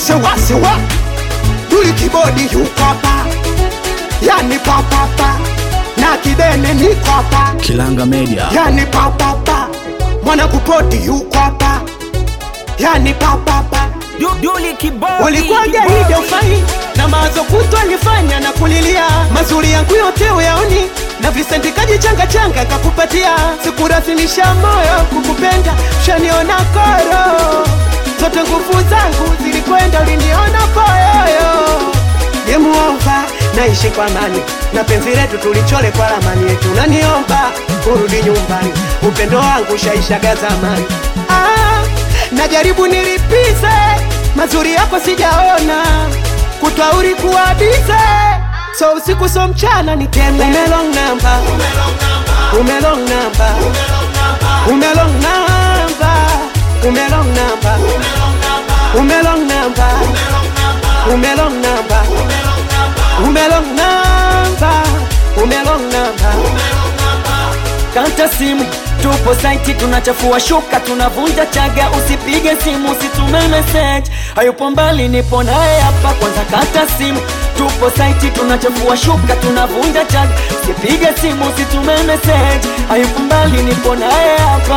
sewa sewa duli kibodi yuko hapa yani papapa na kidene niko hapa Kilanga Media. yani papapa mwana kupoti yuko hapa yani papapa Du- Duli kibodi Ulikuwaje kibodi. hivyo ufai na mawazo kutu alifanya na kulilia mazuri yangu yote uyaoni na Vincent kajichanga changa kakupatia sikurasimisha moyo kukupenda shaniona koro zote nguvu zangu zilikwenda uliniona poyoyo yemuomba naishi kwa amani na penzi letu tulichole kwa ramani yetu naniomba urudi nyumbani upendo wangu shaishaga zamani ah, najaribu nilipize mazuri yako sijaona kutwauri kuwabize so usiku so mchana niteme umelong namba umelong namba umelong namba umelong namba umelong namba umelong namba umelong namba umelong namba Kata simu tupo saiti, tunachafua shuka, tunavunja chaga. Usipige simu, usitume message, hayupo mbali, nipo naye hapa. Kwanza kata simu, tupo saiti, tunachafua shuka, tunavunja chaga. Usipige simu, usitume message, hayupo mbali, nipo naye hapa.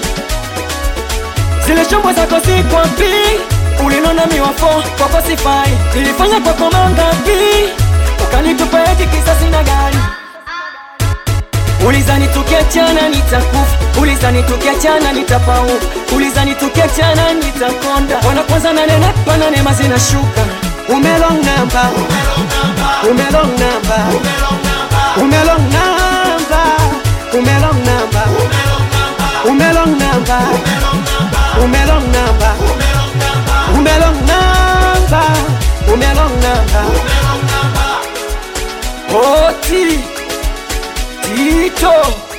Zile shombo zako si kwapi, ulinona miwafo kwako sifai, nilifanya kwako mangapi, ukanitupa eti kisasi na gari Ulizani tukiachana nitakufa, ulizani tukiachana nitapau, ulizani tukiachana nitakonda. Wana kwanza nanenepa na neema zinashuka. umelong namba umelong namba umelong namba umelong namba umelong namba umelong namba umelong namba umelong namba Oti Tito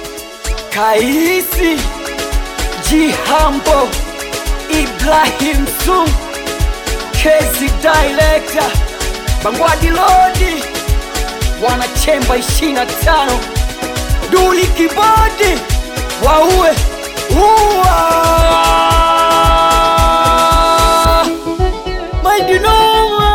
Kaisi Jihambo Ibrahim Su Kezi Director Bangwadi Lodi Wanachemba 25 Duli Kibodi Waue Uwa Maidinoma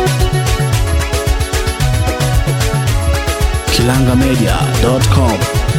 kilangamedia.com